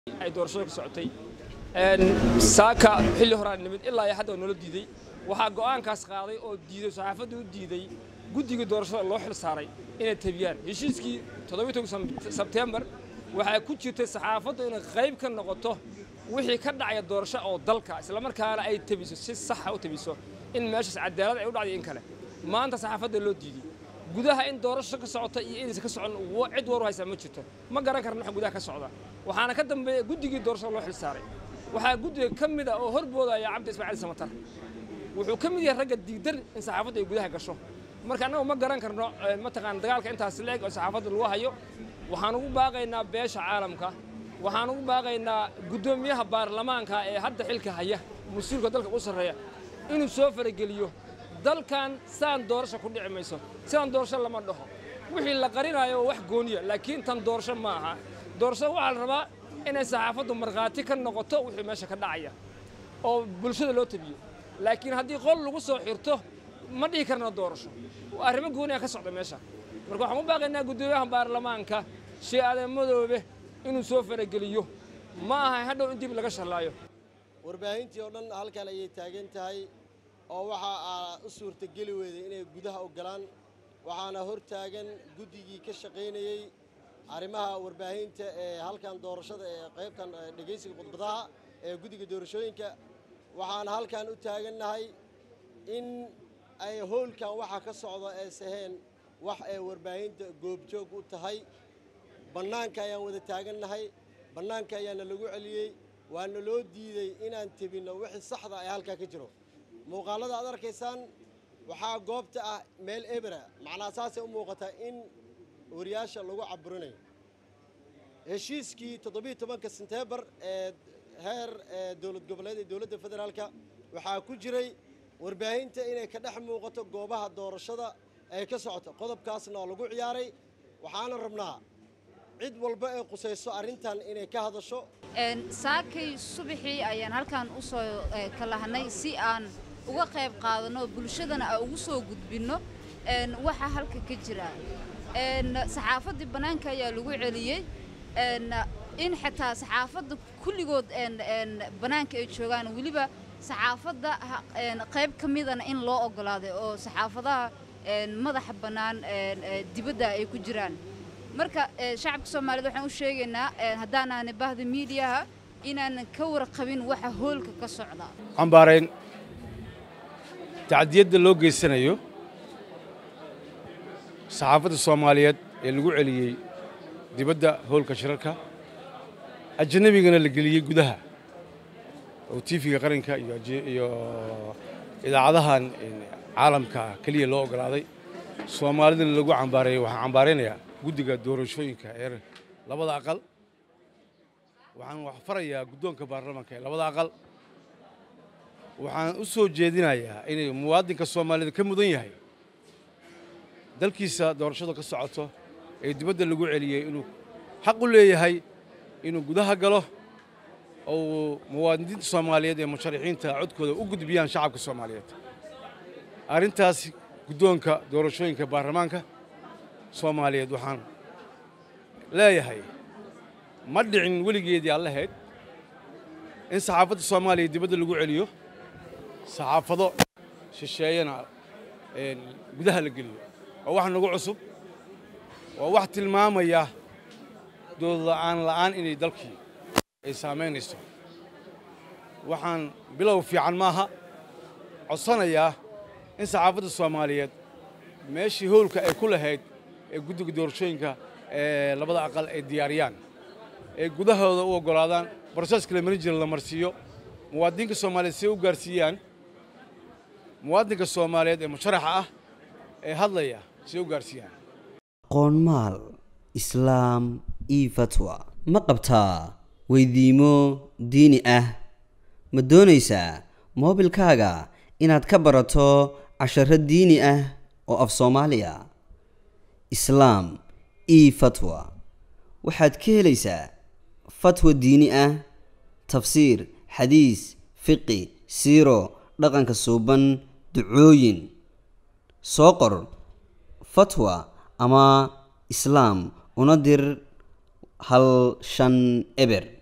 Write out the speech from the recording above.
ay doorashada ku socotay saaka xilli horaan nimid ilaa iyo hadda noola diiday waxaa go'aankaas qaaday oo diiday saxaafadda u diiday guddigii doorashada loo xil saaray inay tabiyaan heshiiskii sebtembar waxaa ku jirtay saxaafaddu inay qayb ka noqoto wixii ka dhacaya doorasho oo dalka islamarkaana ay tabiso si saxa u tabiso in meeshaas cadaalad ay u dhacday in kale maanta saxaafadda loo diiday gudaha in doorasho ka socota iyo inaysan ka socon cid war u haysaa ma jirto ma garan karna waxa gudaha ka socda waxaana ka dambeeya guddigii doorashada loo xil saaray waxaa guddiga ka mid a oo horboodaya cabdi ismaaciil samatar wuxuu ka mid yahay ragga diidan in saxaafaddu ay gudaha gasho marka annagu ma garan karno mataqaana dagaalka intaas leeg oo saxaafadda lagu hayo waxaan ugu baaqaynaa beesha caalamka waxaan ugu baaqaynaa guddoomiyaha baarlamaanka ee hadda xilka haya mas-uulka dalka u sarreeya inuu soo farageliyo dalkan saan doorasho ku dhici mayso sidaan doorasho lama dhaho wixii la qarinayo waa wax gooniya laakiin tan doorasho ma aha doorashada waxaa la rabaa inay saxaafaddu markhaati ka noqoto wixii meesha ka dhacaya oo bulshada loo tabiyo laakiin haddii qol lagu soo xirto ma dhihi karna doorasho arrimo gooniya ka socda meesha marka waxaan u baaqaynaa guddoomiyaha baarlamaanka shee aadan madoobe inuu soo farageliyo ma aha hadhow in dib laga shallaayo warbaahintii oo dhan halkan ayay taagan tahay oo waxa aa u suurtageli weyday inay gudaha ogolaan waxaana hor taagan guddigii ka shaqaynayey arrimaha warbaahinta ee halkan doorashada ee qaybtan dhegaysiga khudbadaha ee guddiga doorashooyinka waxaana halkan u taagannahay in ay howlkan waxa ka socda ee saheen wax ay warbaahinta goobjoog u tahay bannaanka ayaan wada taagannahay bannaanka ayaana lagu celiyey waana loo diidey inaan tebinno wixii saxda ee halkaa ka jiro muuqaallada aad arkaysaan waxaa goobta ah meel ebera macnaa saasay u muuqataa in wariyaasha lagu caburinayo heshiiskii toddobiiy tobanka senteembar ee heer dowlad goboleed ee dowladda federaalka waxaa ku jiray warbaahinta inay ka dhex muuqato goobaha doorashada ay ka socoto qodobkaasna oo lagu ciyaaray waxaana rabnaa cid walba ee qusayso arrintan inay ka hadasho saakay subaxii ayaan halkan u soo kalahnay si aan uga qayb qaadanno bulshadana aan ugu soo gudbinno waxa halka ka jira saxaafaddii bannaanka ayaa lagu celiyey in xitaa saxaafadda kulligood bannaanka ay joogaan weliba saxaafadda qayb ka midana in loo oggolaaday oo saxaafadaha madaxa bannaan dibadda ay ku jiraan marka shacabka soomaaliyed waxaan u sheegaynaa haddaanaani bahda miidiyaha inaanan ka warqabin waxa hoolka ka socda cambaarayn tacdiyadda loo geysanayo saxaafadda soomaaliyeed ee lagu celiyey dibadda hoolka shirarka ajnabigana la geliyey gudaha oo tiifiga qaranka iyo idaacadahan caalamka keliya loo oggolaaday soomaalidana lagu cambaareeyey waxaan cambaaraynayaa guddiga doorashooyinka ee labada aqal waxaan wax farayaa guddoonka baarlamaanka ee labada aqal waxaan u soo jeedinayaa inay muwaadinka soomaalida ka mudan yahay dalkiisa doorashada ka socoto ee dibadda lagu celiyey inuu xaq u leeyahay inuu gudaha galo oo muwaadiniinta soomaaliyeed ee musharaxiinta codkooda u gudbiyaan shacabka soomaaliyeed arrintaas guddoonka doorashooyinka baarlamaanka soomaaliyeed waxaan leeyahay ma dhicin weligeedii aan lahayd in saxaafadda soomaaliya dibadda lagu celiyo saxaafado shisheeyana gudaha la geliyo waa wax nagu cusub waa wax tilmaamaya doodla'aan la'aan inay dalkii ay saamaynayso waxaan bilow fiican maaha codsanayaa in saxaafadda soomaaliyeed meeshii howlka ay ku lahayd ee guddiga doorashooyinka ee labada aqal ay diyaariyaan ee gudahooda u oggolaadaan broseska la marin jira la marsiiyo muwaadinka soomaaliyeed say u gaarsiiyaan muwaadinka soomaaliyeed ee musharaxa ah ee hadlaya say u gaarsiiyaan qoonmaal islaam io fatwa ma qabtaa weydiimo diini ah ma doonaysaa moobilkaaga inaad ka barato casharo diini ah oo af soomaaliya islaam io fatwa waxaad ka helaysaa fatwa diini ah tafsiir xadiis fiqi siiro dhaqanka suuban ducooyin soo qor fatwa ama islaam una dir hal shan eber